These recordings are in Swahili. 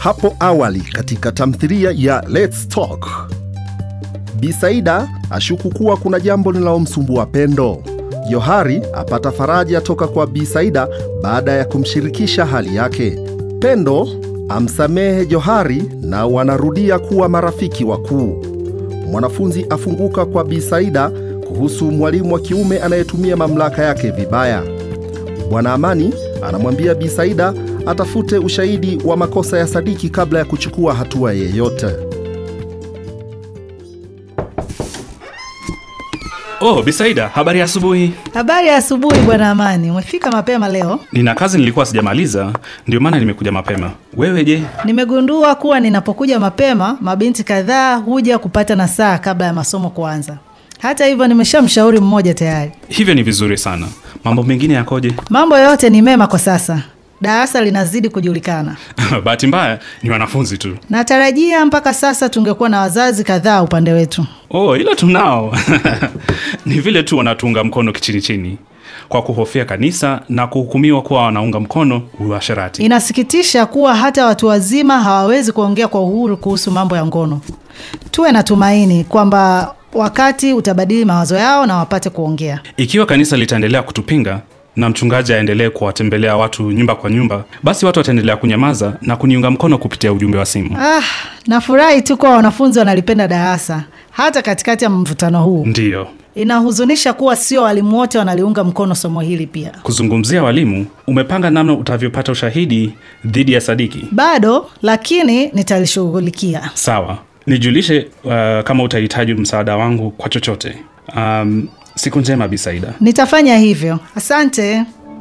Hapo awali katika tamthilia ya Let's Talk, Bi Saida ashuku kuwa kuna jambo linalomsumbua Pendo. Johari apata faraja toka kwa Bi Saida baada ya kumshirikisha hali yake. Pendo amsamehe Johari na wanarudia kuwa marafiki wakuu. Mwanafunzi afunguka kwa Bi Saida kuhusu mwalimu wa kiume anayetumia mamlaka yake vibaya. Bwana Amani anamwambia Bi Saida atafute ushahidi wa makosa ya Sadiki kabla ya kuchukua hatua yeyote. Oh, Bisaida, habari ya asubuhi. Habari ya asubuhi bwana Amani, umefika mapema leo. Nina kazi nilikuwa sijamaliza, ndio maana nimekuja mapema. Wewe je? Nimegundua kuwa ninapokuja mapema, mabinti kadhaa huja kupata nasaha kabla ya masomo kuanza. Hata hivyo, nimeshamshauri mmoja tayari. Hivyo ni vizuri sana. Mambo mengine yakoje? Mambo yote ni mema kwa sasa, darasa linazidi kujulikana. Bahati mbaya ni wanafunzi tu. Natarajia mpaka sasa tungekuwa na wazazi kadhaa upande wetu. Oh, ila tunao. ni vile tu wanatuunga mkono kichini chini kwa kuhofia kanisa na kuhukumiwa kuwa wanaunga mkono uasherati. Inasikitisha kuwa hata watu wazima hawawezi kuongea kwa uhuru kuhusu mambo ya ngono. Tuwe na tumaini kwamba wakati utabadili mawazo yao na wapate kuongea. Ikiwa kanisa litaendelea kutupinga na mchungaji aendelee kuwatembelea watu nyumba kwa nyumba, basi watu wataendelea kunyamaza na kuniunga mkono kupitia ujumbe wa simu. Ah, nafurahi tu kuwa wanafunzi wanalipenda darasa hata katikati ya mvutano huu. Ndiyo, Inahuzunisha kuwa sio walimu wote wanaliunga mkono somo hili pia. kuzungumzia walimu, umepanga namna utavyopata ushahidi dhidi ya Sadiki? Bado, lakini nitalishughulikia. Sawa, nijulishe uh, kama utahitaji msaada wangu kwa chochote. Um, siku njema Bisaida. Nitafanya hivyo. Asante.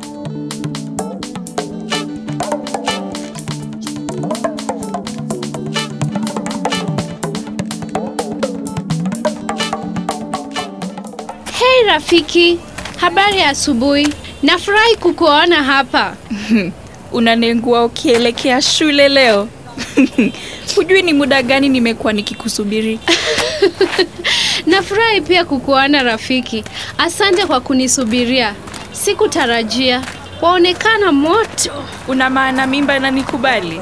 Hei rafiki, habari ya asubuhi. Nafurahi kukuona hapa. unanengua ukielekea shule leo hujui ni muda gani nimekuwa nikikusubiri Nafurahi pia kukuona rafiki. Asante kwa kunisubiria. Sikutarajia. Waonekana moto. una maana mimba na nikubali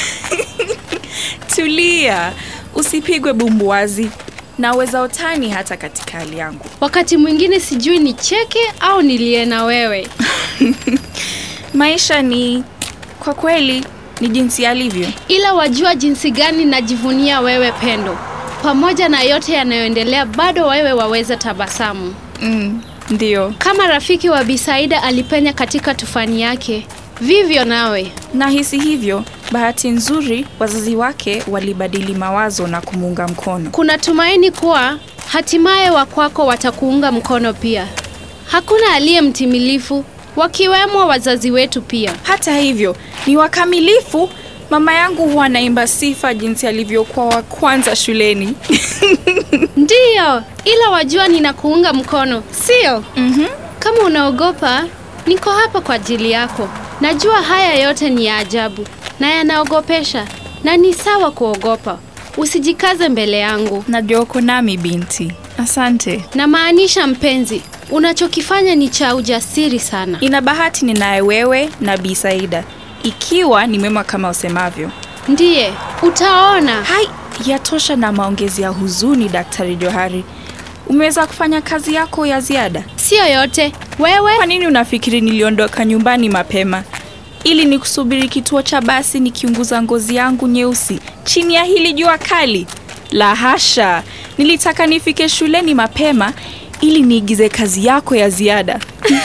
tulia usipigwe bumbuazi naweza utani hata katika hali yangu Wakati mwingine sijui ni cheke au nilie na wewe. maisha ni kwa kweli ni jinsi alivyo Ila wajua jinsi gani najivunia wewe Pendo. Pamoja na yote yanayoendelea, bado wewe waweza tabasamu. mm, ndio Kama rafiki wa Bisaida alipenya katika tufani yake, vivyo nawe. nahisi hivyo bahati nzuri wazazi wake walibadili mawazo na kumuunga mkono Kuna tumaini kuwa hatimaye wa kwako watakuunga mkono pia. Hakuna aliye mtimilifu, wakiwemo wazazi wetu pia. hata hivyo ni wakamilifu mama yangu huwa anaimba sifa jinsi alivyokuwa wa kwanza shuleni Ndiyo, ila wajua ninakuunga mkono, sio? mm-hmm. Kama unaogopa, niko hapa kwa ajili yako. Najua haya yote ni ya ajabu na yanaogopesha, na ni sawa kuogopa. Usijikaze mbele yangu. najua uko nami binti asante Namaanisha mpenzi, unachokifanya ni cha ujasiri sana. ina bahati ninaye wewe na bi saida ikiwa ni mema kama usemavyo Ndiye, utaona. hai yatosha na maongezi ya huzuni daktari johari umeweza kufanya kazi yako ya ziada Sio yote. Wewe kwa nini unafikiri niliondoka nyumbani mapema ili ni kusubiri kituo cha basi nikiunguza ngozi yangu nyeusi chini ya hili jua kali la hasha nilitaka nifike shuleni mapema ili niigize kazi yako ya ziada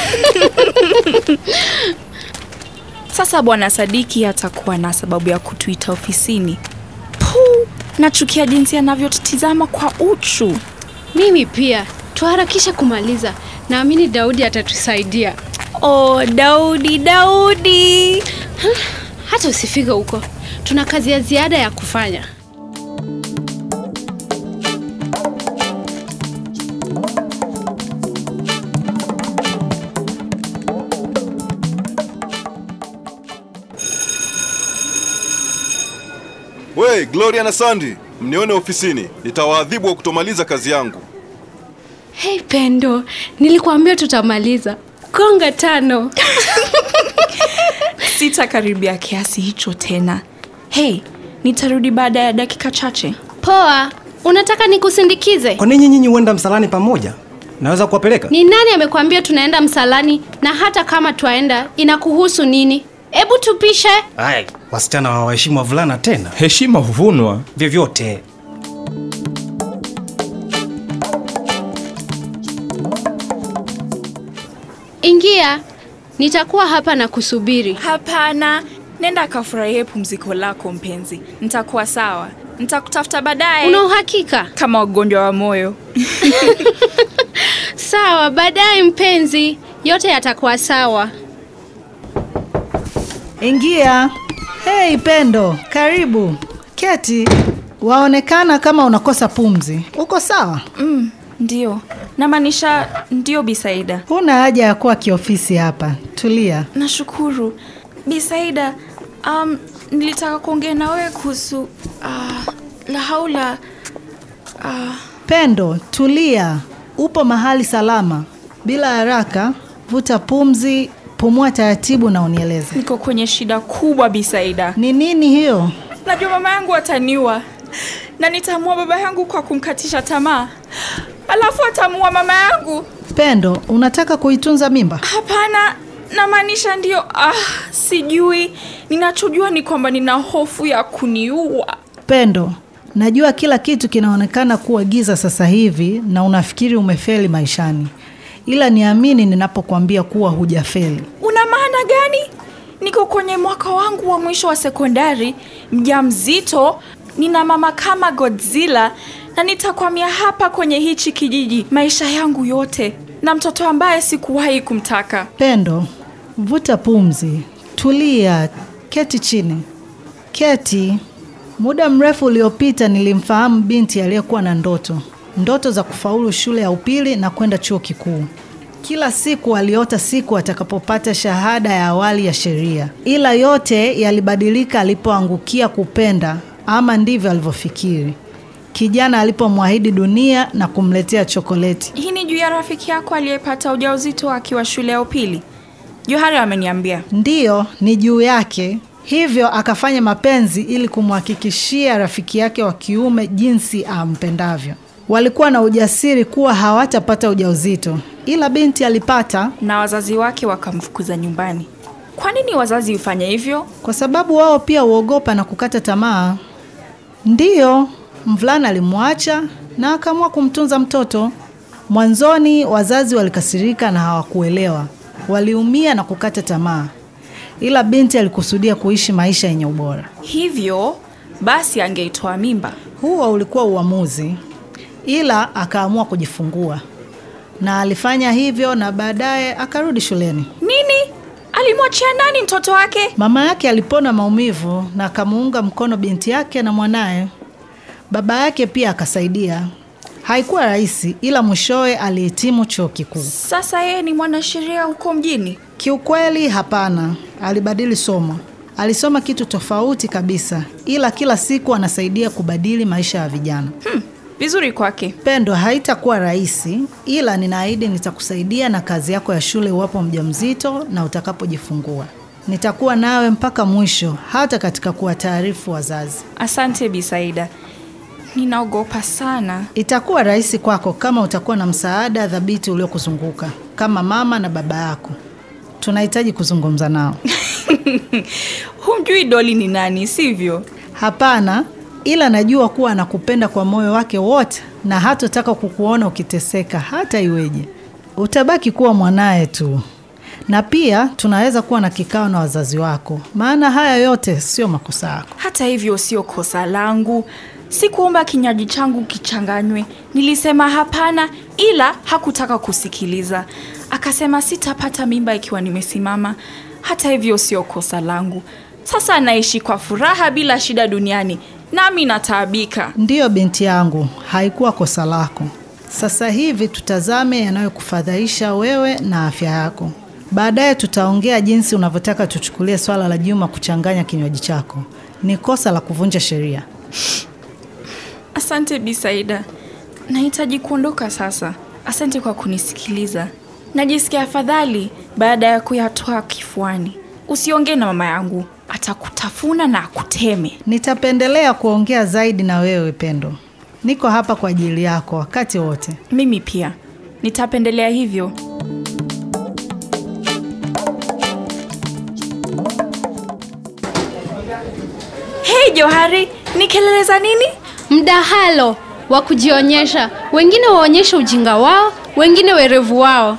sasa bwana sadiki atakuwa na sababu ya kutuita ofisini Puh, nachukia jinsi anavyotutizama kwa uchu Mimi pia. Tuharakishe kumaliza. Naamini Daudi atatusaidia. oh daudi daudi Hata usifike huko. Tuna kazi ya ziada ya kufanya. We, Gloria na Sandy, mnione ofisini. Nitawaadhibu wa kutomaliza kazi yangu. Hei Pendo, nilikuambia tutamaliza. Gonga tano. sitakaribia kiasi hicho tena hei Nitarudi baada ya dakika chache. Poa, unataka nikusindikize? Kwa nini nyinyi huenda msalani pamoja? Naweza kuwapeleka? Ni nani amekwambia tunaenda msalani? Na hata kama twaenda, inakuhusu nini? Hebu tupishe. Ai, wasichana hawaheshimu wavulana tena. Heshima huvunwa. Vyovyote. Ingia, nitakuwa hapa na kusubiri. Hapana, nenda akafurahie pumziko lako mpenzi. Nitakuwa sawa, nitakutafuta baadaye Una uhakika? kama ugonjwa wa moyo. Sawa, baadaye mpenzi, yote yatakuwa sawa. Ingia. Hei Pendo, karibu. Keti. Waonekana kama unakosa pumzi. Uko sawa? Mm, ndio namaanisha ndio Bisaida. Huna haja ya kuwa kiofisi hapa. Tulia. Nashukuru Bisaida. Um, nilitaka kuongea na wewe kuhusu uh, la haula uh, Pendo, tulia. Upo mahali salama. Bila haraka, vuta pumzi, pumua taratibu na unieleze. niko kwenye shida kubwa Bisaida. Ni nini hiyo? Najua mama yangu ataniua na nitaamua baba yangu kwa kumkatisha tamaa, alafu ataamua mama yangu. Pendo, unataka kuitunza mimba? Hapana, namaanisha ndio. Ah, sijui. Ninachojua ni kwamba nina hofu ya kuniua. Pendo, najua kila kitu kinaonekana kuwa giza sasa hivi na unafikiri umefeli maishani, ila niamini ninapokuambia kuwa hujafeli. Una maana gani? Niko kwenye mwaka wangu wa mwisho wa sekondari, mjamzito, nina mama kama Godzilla na nitakwamia hapa kwenye hichi kijiji maisha yangu yote na mtoto ambaye sikuwahi kumtaka. Pendo, vuta pumzi, tulia, keti chini. Keti. Muda mrefu uliopita nilimfahamu binti aliyekuwa na ndoto, ndoto za kufaulu shule ya upili na kwenda chuo kikuu. Kila siku aliota siku atakapopata shahada ya awali ya sheria, ila yote yalibadilika alipoangukia kupenda, ama ndivyo alivyofikiri, kijana alipomwahidi dunia na kumletea chokoleti. Hii ni juu ya rafiki yako aliyepata ujauzito akiwa shule ya upili. Johari ameniambia. Ndiyo, ni juu yake. Hivyo akafanya mapenzi ili kumhakikishia rafiki yake wa kiume jinsi ampendavyo. Walikuwa na ujasiri kuwa hawatapata ujauzito, ila binti alipata na wazazi wake wakamfukuza nyumbani. Kwa nini wazazi hufanya hivyo? kwa sababu wao pia huogopa na kukata tamaa. Ndiyo, mvulana alimwacha na akaamua kumtunza mtoto. Mwanzoni wazazi walikasirika na hawakuelewa, waliumia na kukata tamaa, ila binti alikusudia kuishi maisha yenye ubora. Hivyo basi angeitoa mimba. Huo ulikuwa uamuzi, ila akaamua kujifungua na alifanya hivyo, na baadaye akarudi shuleni. Nini? Alimwachia nani mtoto wake? Mama yake alipona maumivu na akamuunga mkono binti yake na mwanaye. Baba yake pia akasaidia. Haikuwa rahisi, ila mwishowe alihitimu chuo kikuu. Sasa yeye ni mwanasheria huko mjini. Kiukweli hapana, alibadili somo. Alisoma kitu tofauti kabisa, ila kila siku anasaidia kubadili maisha ya vijana. Hmm, vizuri kwake. Pendo, haitakuwa rahisi, ila ninaahidi nitakusaidia na kazi yako ya shule iwapo mjamzito na utakapojifungua. Nitakuwa nawe mpaka mwisho, hata katika kuwataarifu wazazi. Asante Bisaida. Ninaogopa sana. Itakuwa rahisi kwako kama utakuwa na msaada thabiti uliokuzunguka kama mama na baba yako. Tunahitaji kuzungumza nao. Humjui Doli ni nani, sivyo? Hapana, ila najua kuwa anakupenda kwa moyo wake wote na hatotaka kukuona ukiteseka hata iweje. Utabaki kuwa mwanaye tu, na pia tunaweza kuwa na kikao na wazazi wako, maana haya yote sio makosa yako. Hata hivyo sio kosa langu. Sikuomba kinywaji changu kichanganywe. Nilisema hapana, ila hakutaka kusikiliza. Akasema sitapata mimba ikiwa nimesimama. Hata hivyo sio kosa langu. Sasa anaishi kwa furaha bila shida duniani, nami nataabika. Ndiyo binti yangu, haikuwa kosa lako. Sasa hivi tutazame yanayokufadhaisha wewe na afya yako. Baadaye tutaongea jinsi unavyotaka tuchukulie swala la Juma kuchanganya kinywaji chako. Ni kosa la kuvunja sheria. Asante Bisaida, nahitaji kuondoka sasa. Asante kwa kunisikiliza. Najisikia afadhali baada ya kuyatoa kifuani. usiongee na mama yangu, atakutafuna na akuteme. Nitapendelea kuongea zaidi na wewe Pendo. Niko hapa kwa ajili yako wakati wote. Mimi pia nitapendelea hivyo. Hei Johari, ni kelele za nini? Mdahalo wa kujionyesha, wengine waonyeshe ujinga wao, wengine werevu wao.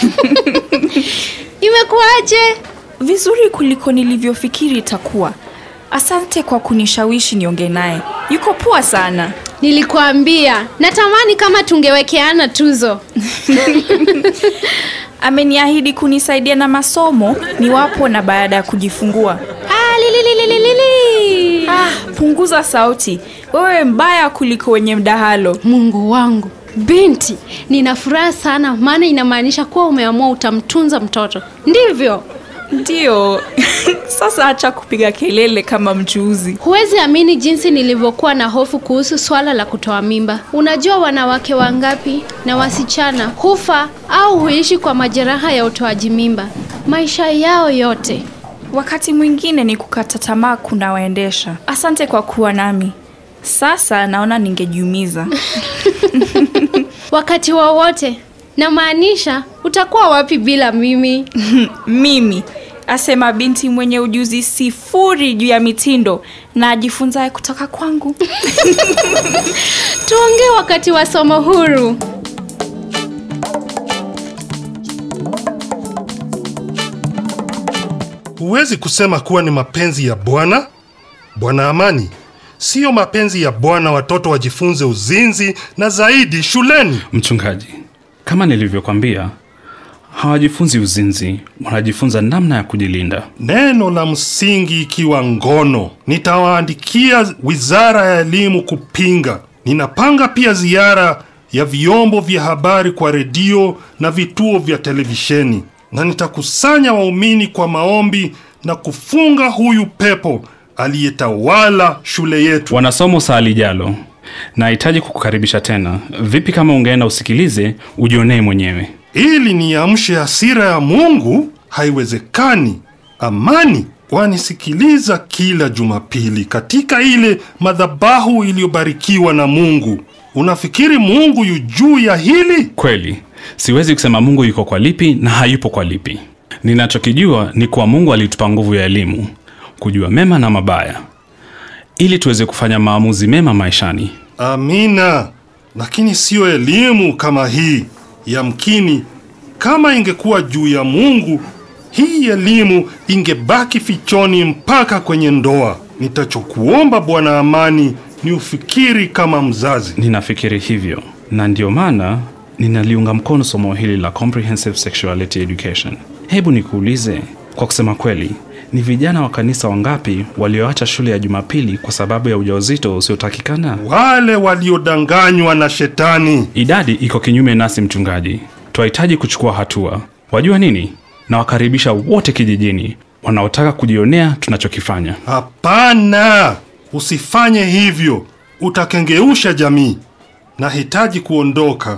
Imekuwaje? Vizuri kuliko nilivyofikiri itakuwa. Asante kwa kunishawishi niongee naye. Yuko poa sana. Nilikuambia natamani kama tungewekeana tuzo. Ameniahidi kunisaidia na masomo niwapo na baada ya kujifungua. Ah, lililililili. Ah, punguza sauti. Wewe mbaya kuliko wenye mdahalo. Mungu wangu, binti, nina furaha sana, maana inamaanisha kuwa umeamua utamtunza mtoto, ndivyo? Ndiyo. Sasa acha kupiga kelele kama mchuuzi. Huwezi amini jinsi nilivyokuwa na hofu kuhusu swala la kutoa mimba. Unajua wanawake wangapi na wasichana hufa au huishi kwa majeraha ya utoaji mimba maisha yao yote. Wakati mwingine ni kukata tamaa kunawaendesha. Asante kwa kuwa nami. Sasa naona ningejiumiza. Wakati wowote, namaanisha utakuwa wapi bila mimi? Mimi asema binti mwenye ujuzi sifuri juu ya mitindo na ajifunzaye kutoka kwangu. Tuongee wakati wa somo huru. Huwezi kusema kuwa ni mapenzi ya Bwana. Bwana Amani, siyo mapenzi ya Bwana watoto wajifunze uzinzi na zaidi shuleni. Mchungaji, kama nilivyokwambia, hawajifunzi uzinzi, wanajifunza namna ya kujilinda. Neno la msingi ikiwa ngono. Nitawaandikia wizara ya elimu kupinga. Ninapanga pia ziara ya vyombo vya habari kwa redio na vituo vya televisheni, na nitakusanya waumini kwa maombi na kufunga huyu pepo aliyetawala shule yetu. Wanasomo saa lijalo, nahitaji kukukaribisha tena. Vipi kama ungeenda usikilize, ujionee mwenyewe? ili niamshe hasira ya Mungu? Haiwezekani. Amani wanisikiliza kila Jumapili katika ile madhabahu iliyobarikiwa na Mungu. Unafikiri Mungu yu juu ya hili? Kweli, siwezi kusema Mungu yuko kwa lipi na hayupo kwa lipi. Ninachokijua ni kuwa Mungu alitupa nguvu ya elimu, kujua mema na mabaya, ili tuweze kufanya maamuzi mema maishani. Amina, lakini siyo elimu kama hii. Yamkini kama ingekuwa juu ya Mungu, hii elimu ingebaki fichoni mpaka kwenye ndoa. Nitachokuomba Bwana Amani ni ufikiri kama mzazi. Ninafikiri hivyo, na ndio maana ninaliunga mkono somo hili la Comprehensive Sexuality Education. Hebu nikuulize, kwa kusema kweli, ni vijana wa kanisa wangapi walioacha shule ya Jumapili kwa sababu ya ujauzito usiotakikana? Wale waliodanganywa na shetani. Idadi iko kinyume nasi, mchungaji. Twahitaji kuchukua hatua. Wajua nini? Nawakaribisha wote kijijini wanaotaka kujionea tunachokifanya. Hapana, usifanye hivyo, utakengeusha jamii. Nahitaji kuondoka,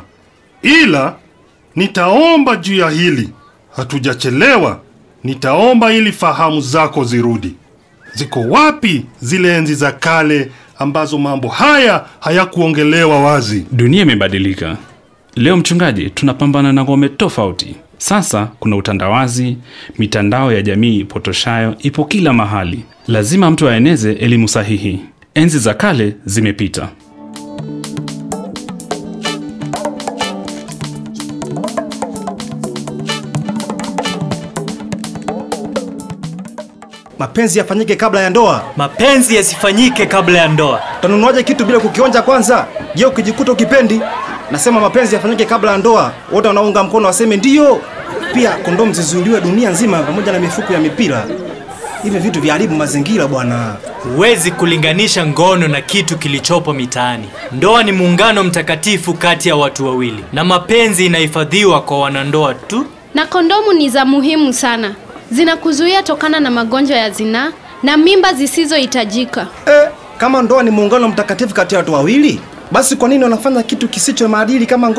ila nitaomba juu ya hili. Hatujachelewa, nitaomba ili fahamu zako zirudi. Ziko wapi zile enzi za kale ambazo mambo haya hayakuongelewa wazi? Dunia imebadilika leo, mchungaji, tunapambana na ngome tofauti. Sasa kuna utandawazi, mitandao ya jamii ipotoshayo ipo kila mahali. Lazima mtu aeneze elimu sahihi. Enzi za kale zimepita. Mapenzi yafanyike kabla ya ndoa. Mapenzi yasifanyike kabla ya ndoa. Utanunuaje kitu bila kukionja kwanza? Je, ukijikuta ukipendi? Nasema mapenzi yafanyike kabla ya ndoa. Wote wanaunga mkono waseme ndiyo. Pia kondomu zizuiliwe dunia nzima pamoja na mifuko ya mipira. Hivi vitu vyaharibu mazingira bwana. Huwezi kulinganisha ngono na kitu kilichopo mitaani. Ndoa ni muungano mtakatifu kati ya watu wawili, na mapenzi inahifadhiwa kwa wanandoa tu. Na kondomu ni za muhimu sana, zinakuzuia tokana na magonjwa ya zinaa na mimba zisizohitajika. Eh, kama ndoa ni muungano mtakatifu kati ya watu wawili, basi kwa nini wanafanya kitu kisicho maadili kama ngono?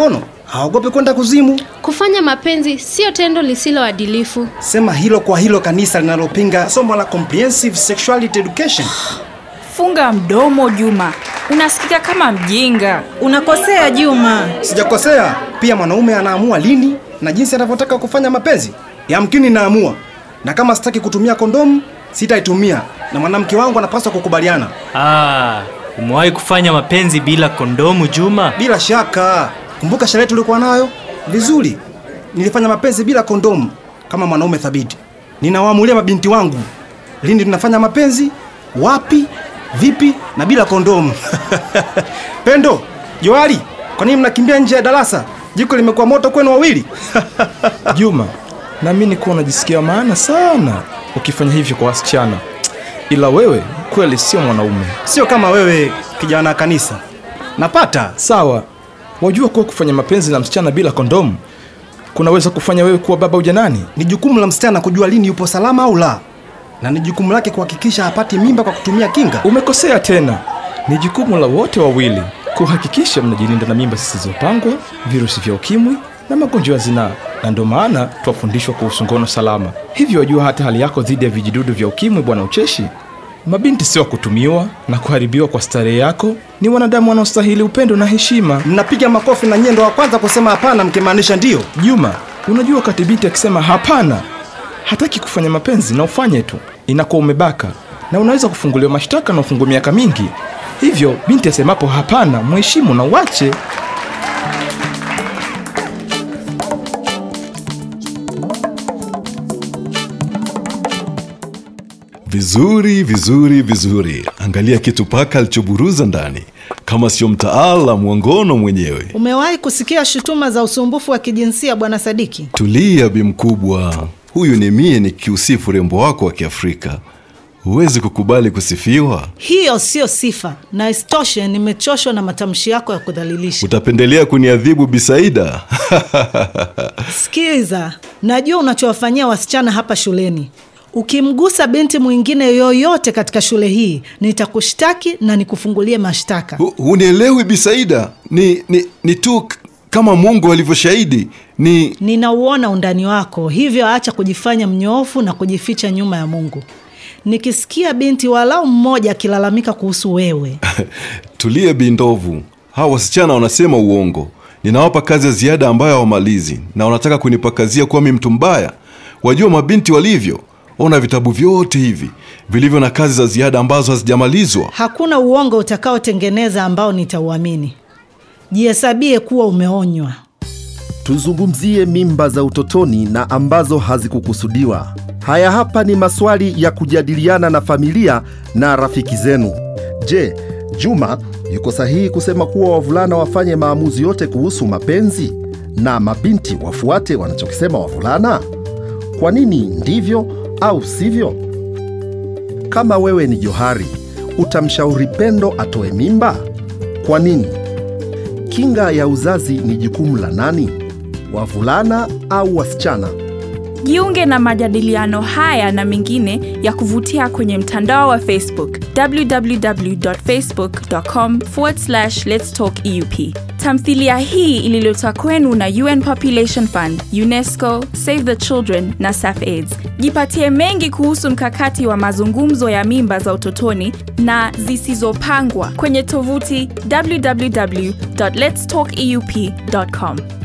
haogopi kwenda kuzimu. Kufanya mapenzi sio tendo lisiloadilifu. Sema hilo kwa hilo kanisa linalopinga somo la comprehensive sexuality education. Funga mdomo Juma, unasikika kama mjinga. Unakosea Juma. Sijakosea. Pia mwanaume anaamua lini na jinsi anavyotaka kufanya mapenzi. Yamkini naamua, na kama sitaki kutumia kondomu sitaitumia, na mwanamke wangu anapaswa kukubaliana. Ah, umewahi kufanya mapenzi bila kondomu Juma? Bila shaka. Kumbuka sherehe tulikuwa nayo vizuri. Nilifanya mapenzi bila kondomu kama mwanaume thabiti. Ninawaamulia mabinti wangu lini tunafanya mapenzi, wapi, vipi na bila kondomu. Pendo, Joali, kwa nini mnakimbia nje ya darasa? Jiko limekuwa moto kwenu wawili. Juma, naamini kuwa unajisikia maana sana ukifanya hivyo kwa wasichana, ila wewe kweli sio mwanaume. Sio kama wewe kijana wa kanisa. Napata Sawa, wajua kuwa kufanya mapenzi na msichana bila kondomu kunaweza kufanya wewe kuwa baba ujanani. ni jukumu la msichana kujua lini yupo salama au la, na ni jukumu lake kuhakikisha hapati mimba kwa kutumia kinga. Umekosea tena. Ni jukumu la wote wawili kuhakikisha mnajilinda na mimba zisizopangwa, virusi vya ukimwi na magonjwa ya zinaa, na ndio maana twafundishwa kuhusu ngono salama. Hivyo wajua hata hali yako dhidi ya vijidudu vya ukimwi, bwana Ucheshi. Mabinti sio wa kutumiwa na kuharibiwa kwa starehe yako, ni wanadamu wanaostahili upendo na heshima. Mnapiga makofi na nyie ndo wa kwanza kusema hapana, mkimaanisha ndio. Juma, unajua wakati binti akisema hapana, hataki kufanya mapenzi na ufanye tu, inakuwa umebaka na unaweza kufunguliwa mashtaka na ufungwe miaka mingi. Hivyo binti asemapo hapana, mheshimu na uache. Vizuri, vizuri, vizuri. Angalia kitu paka alichoburuza ndani, kama sio mtaalamu wa ngono mwenyewe. Umewahi kusikia shutuma za usumbufu wa kijinsia bwana Sadiki? Tulia, bi mkubwa. Huyu ni mie nikiusifu urembo wako wa Kiafrika. Huwezi kukubali kusifiwa? Hiyo sio sifa, na isitoshe nimechoshwa na matamshi yako ya kudhalilisha. Utapendelea kuniadhibu Bisaida? Sikiza, najua unachowafanyia wasichana hapa shuleni. Ukimgusa binti mwingine yoyote katika shule hii, nitakushtaki na nikufungulie mashtaka. Hu- Hunielewi Bisaida? Ni, ni, ni tu k- kama Mungu alivyoshahidi. Ni Ninauona undani wako, hivyo acha kujifanya mnyoofu na kujificha nyuma ya Mungu. Nikisikia binti walau mmoja akilalamika kuhusu wewe, tulie, bindovu. Hawa wasichana wanasema uongo. Ninawapa kazi ya ziada ambayo hawamalizi, na wanataka kunipakazia kuwa mi mtu mbaya. Wajua mabinti walivyo. Ona vitabu vyote hivi vilivyo na kazi za ziada ambazo hazijamalizwa. hakuna uongo utakaotengeneza ambao nitauamini. Jihesabie kuwa umeonywa. Tuzungumzie mimba za utotoni na ambazo hazikukusudiwa. Haya hapa ni maswali ya kujadiliana na familia na rafiki zenu. Je, Juma yuko sahihi kusema kuwa wavulana wafanye maamuzi yote kuhusu mapenzi na mabinti wafuate wanachokisema wavulana? Kwa nini ndivyo au sivyo? Kama wewe ni Johari, utamshauri Pendo atoe mimba? Kwa nini? Kinga ya uzazi ni jukumu la nani? Wavulana au wasichana? Jiunge na majadiliano haya na mengine ya kuvutia kwenye mtandao wa Facebook www.facebook.com lets talk eup. Tamthilia hii ililetwa kwenu na UN Population Fund, UNESCO, Save the Children na SAFAIDS. Jipatie mengi kuhusu mkakati wa mazungumzo ya mimba za utotoni na zisizopangwa kwenye tovuti www.letstalkeup.com.